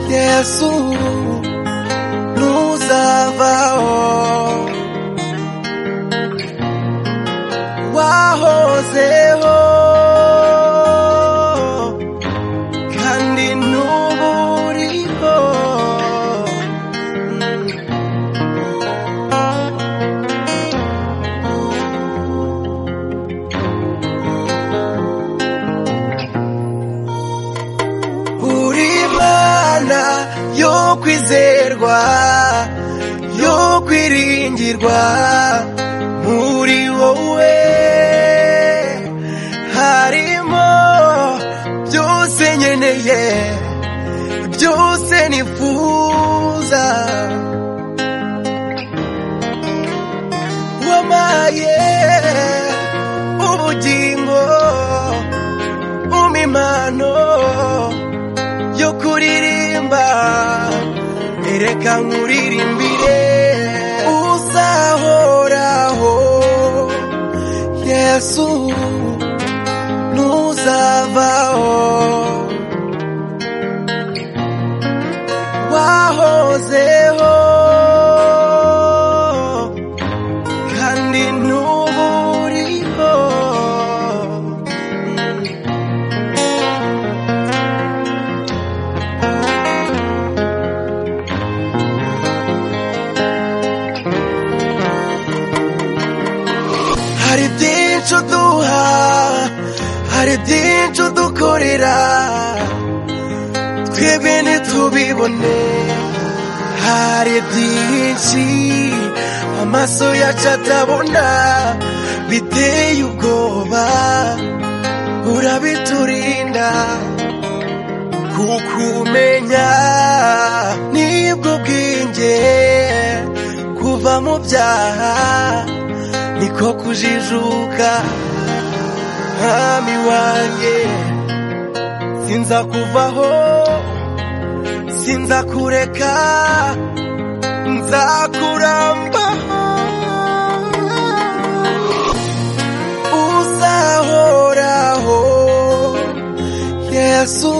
Jésus, nous avons wahozeho kandi n'ubu uriho uri mana yo kwizerwa yo kwiringirwa muri wowe harimo byose nkeneye byose nifuza wamaye ubugingo umimano yo kuririmba ereka nkuririmbire uzahoraho yesu ntuzavaho wahozeho kandi n'ubu uriho hari byinshi uduha hari byinshi udukorera twebwe ntitubibone hari byinshi amaso yacu atabona biteye ubwoba urabiturinda kukumenya nibwo bwinge kuva mu byaha niko kujijuka mwami wanjye sinza kuvaho sinza kureka nzakurambaho uzahoraho yesu